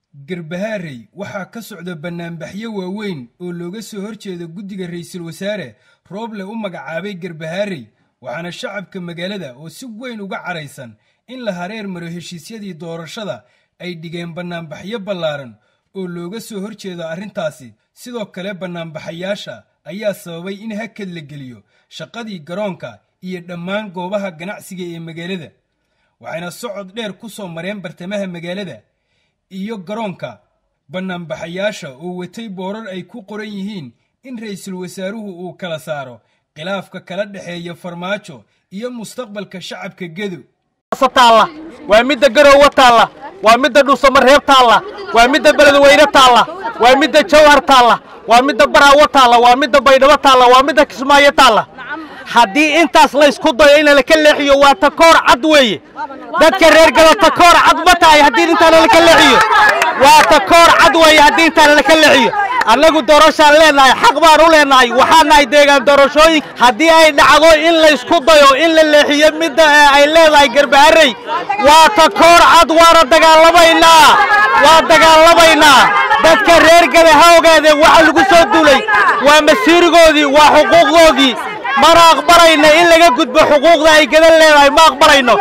garbahaarey waxaa ka socda bannaanbaxyo waaweyn oo looga soo horjeedo guddiga ra'iisul wasaare rooble u magacaabay garbahaarey waxaana shacabka magaalada oo si weyn uga caraysan in la hareer maro heshiisyadii doorashada ay dhigeen bannaanbaxyo ballaaran oo looga soo horjeedo arrintaasi sidoo kale bannaanbaxayaasha ayaa sababay in hakad la geliyo shaqadii garoonka iyo dhammaan goobaha ganacsiga ee magaalada waxayna socod dheer ku soo mareen bartamaha magaalada iyo garoonka bannaanbaxayaasha oo watay boorar ay ku qoran yihiin in ra'iisul wasaaruhu uu kala saaro khilaafka kala dhexeeya farmaajo iyo mustaqbalka shacabka gedo taalla waa midda garowe taalla waa midda dhuusamareeb taalla waa midda beledweyne taalla waa midda jawhar taalla waa midda baraawo taalla waa midda baydhabo taalla waa midda kismaayo taalla haddii intaas laysku dayo in laka leexiyo waa takoor cad weeye dadka reer galo takoor cad ma tahay haddii intaana laka leexiyo waa takoor cad weeye haddii intaana laka leexiyo annagu doorashaan leennahay xaq baan u leennahay waxaan nahay deegaan doorashooyin haddii ay dhacdo in laysku dayo in la leexiyo midda ay leedahay garbaharey waa takoor cad waana dagaalamaynaa waa dagaalamaynaa dadka reer gale ha ogaadeen waxa lagu soo duulay waa masiirigoodii waa xuquuqdoodii mana aqbalayno in laga gudbo xuquuqda ay gadan leedahay ma aqbalayno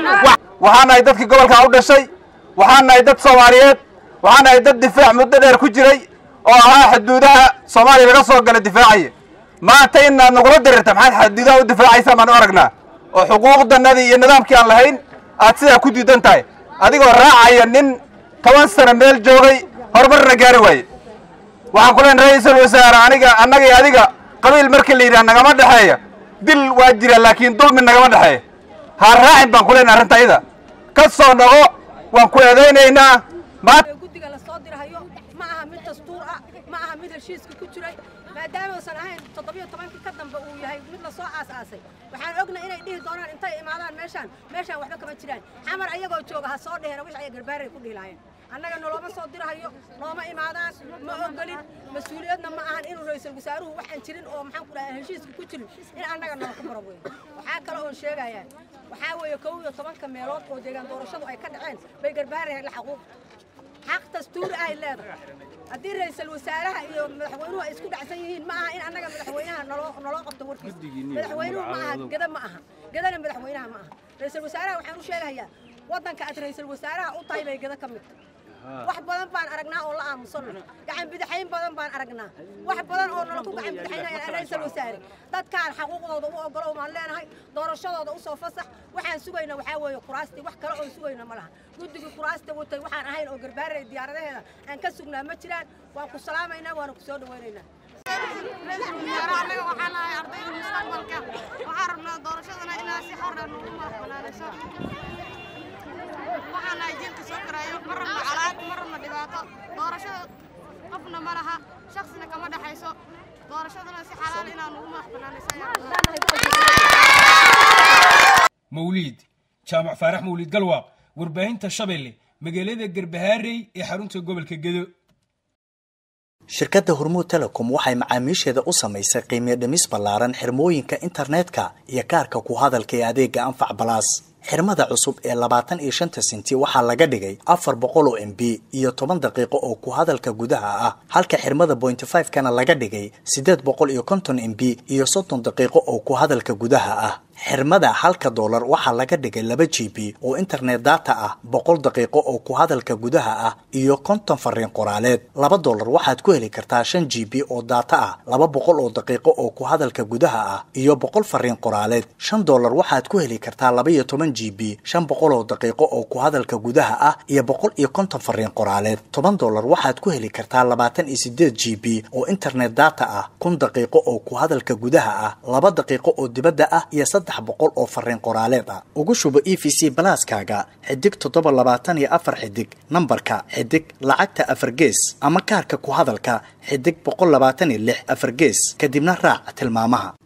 waxaan nahay dadkii gobolkaa u dhashay waxaan nahay dad soomaaliyeed waxaan nahay dad difaac muddo dheer ku jiray oo ahaa xuduudaha soomaaliya laga soo gala difaacaya maanta inaad nagula dirirta maxaad xuduudaha u difaacaysaa baan u aragnaa oo xuquuqdanadii iyo nidaamkii aan lahayn aad sidaa ku diidan tahay adigoo raacaya nin toban sano meel joogay horumarna gaari waaye waxaan ku leen ra-iisul wasaare aniga annaga iyo adiga qabiil markii la yidhaha nagama dhexeeya dil waa jira laakiin dulmi nagama dhexeeya ha raacin baan ku leen arrinta iyada ka soo noqo waan ku eedaynaynaa guddiga la soo dirahayo ma aha mid dastuur ah ma aha mid heshiiska ku jiray maadaama uusan ahayn toddobiyo tobankii ka dambe uu yahay mid la soo aas-aasay waxaan ogna inay dhihi doonaan intay imaadaan meeshaan meeshaan waxba kama jiraan xamar ayagoo jooga ha soo dhehena wix ay garbaaray ku dhihi lahaayeen annaga noloma soo dirahayo nooma imaadaan ma ogolin mas-uuliyadna ma ahan inuu ra-iisul wasaaruhu waxaan jirin oo maxaan ku dhahay heshiiska ku jirin in annaga nala ku maro weyn waxaa kale oon sheegayaa waxaa weeye kow iyo tobanka meelood oo deegaan doorashadu ay ka dhaceen bay garbaarahay la xaquuq xaq dastuuri ay leedahay haddii ra-iisul wasaaraha iyo madaxweynuhu ay isku dhacsan yihiin ma aha in annaga madaxweynaha naloo naloo qabto warkiisa madaxweynuhu ma aha geda ma aha gedana madaxweynaha ma aha ra-iisul wasaaraha waxaan u sheegayaa waddanka aad ra-iisul wasaaraha u tahay bay geda ka mid wax badan baan aragnaa oo la aamusanno gacan bidixayn badan baan aragnaa wax badan oo nala ku gacan bidixaynayaan ra-iisul wasaare dadkaan xaquuqdooda u ogolo maan leenahay doorashadooda u soo fasax waxaan sugayna waxaa weeye kuraastii wax kale oon sugayna ma laha guddigii kuraasta watay waxaan ahayn oo garbaaraya diyaaradaheeda aan ka sugnaa ma jiraan waan ku salaamaynaa waana ku soo dhawaynaynaa anaga waxaan nahay ardayda mustaqbalka waxaan rabnaa doorashadana inaa si xor ah noogu madaxbanaanayso waxaan nahay jiilka soo koraayo ma rabno calaad ma rabno dhibaato doorashada qofna ma laha shaksina kama dhexayso doorashadana si xalaal inaa noogu madaxbanaanayso mawliid jaamac faarax mawliid galwaaq warbaahinta shabeelle magaalada garbahaarey ee xarunta gobolka gedo shirkadda hormuud telecom waxay macaamiisheeda u samaysay qiimiyo dhimis ballaaran xirmooyinka internetka iyo kaarka ku hadalka ee adeega anfac balaas xirmada cusub ee labaatan iyo shanta senti waxaa laga dhigay afar boqol oo m b iyo toban daqiiqo oo ku hadalka gudaha ah halka xirmada bointy five kana laga dhigay siddeed boqol iyo konton m b iyo soddon daqiiqo oo ku hadalka gudaha ah xirmada halka doolar waxaa laga dhigay laba g b oo internet data ah boqol daqiiqo oo ku hadalka gudaha ah iyo konton fariin qoraaleed laba doolar waxaad ku heli kartaa shan g b oo data ah laba boqol oo daqiiqo oo ku hadalka gudaha ah iyo boqol fariin qoraaleed shan doolar waxaad ku heli kartaa laba iyo toban g b shan boqol oo daqiiqo oo ku hadalka gudaha ah iyo boqol iyo konton fariin qoraaleed toban doolar waxaad ku heli kartaa labaatan iyo sideed g b oo internet data ah kun daqiiqo oo ku hadalka gudaha ah laba daqiiqo oo dibadda ah iyo boqol oo fariin qoraaleed ah ugu shubo e v c balaaskaaga xidig toddoba labaatan iyo afar xidig nambarka xidig lacagta afar gees ama kaarka ku hadalka xidig boqol labaatan iyo lix afar gees kadibna raac tilmaamaha